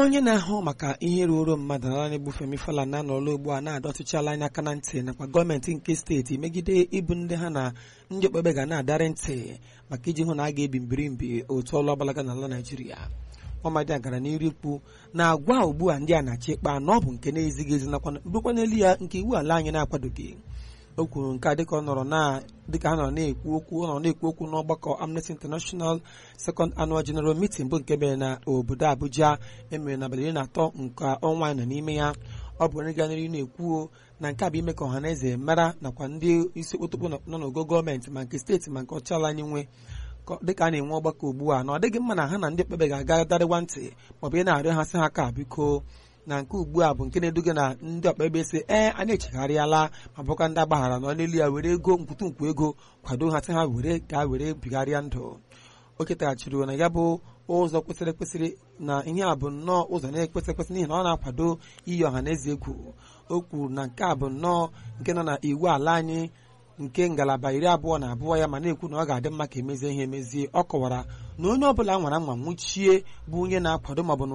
onye na-ahụ maka ihe ruoro mmadụ n'ala na-egbu Femi Falana anọrọla ugbu a na-adọ ọchịchịala anya aka na ntị nakwa gọọmenti nke steeti megide ịbụ ndị ha na ndị okpukpe ga na-adarị ntị maka iji hụ na a ga-ebi mbirimbi otu ọlụ ọgbalaga n'ala Naịjirịa Ọmadị gara n'iru ikwu na agwa ugbu a ndị a na-achị ịkpa na ọ bụ nke na-ezighị ezi nakwa bụkwa n'elu ya nke iwu ala anyị na-akwadoghị o kwuru nke a dịka ọ nọrọ na dịka ha nọrọ na-ekwu okwu ọ nọrọ na-ekwu okwu n'ọgbakọ Amnesty International Second Annual General Meeting bụ nke mere na obodo Abuja emere n'abalị iri na atọ nke ọnwa anyị nọ n'ime ya ọ bụ onye ganịrị na-ekwu na nke a bụ ime ka ọha na eze mara nakwa ndị isi okpotokpo nọ n'ogo gọọmenti ma nke steeti ma nke ọchịala anyị nwe dịka a na-enwe ọgbakọ ugbu a na ọ dịghị mma na ha na ndị okpukpe ga-aga darịwa ntị maọbụ ị na-arịọ ha sị ha ka biko na nke ugbu a bụ nke na-eduga na ndị ọkpekpe si ee a na-echegharịala ma bụkwa ndị agbaghara nọ n'elu ya were ego nkwụtụnkwu ego kwado ha sị ha were gaa were bigharịa ndụ o ketaghachiri na ya bụ ụzọ kwesịrị ekwesịrị na ihe a bụ nnọọ ụzọ na-ekwesị ekwesị n'ihi na ọ na-akwado iyi ọha na eze egwu o kwuru na nke a bụ nnọọ nke nọ na iwu ala anyị nke ngalaba iri abụọ na abụọ ya ma na-ekwu na ọ ga-adị mma ka emezie ihe emezie ọ kọwara na onye ọbụla nwara nwa nwụchie bụ onye na-akwado maọbụ na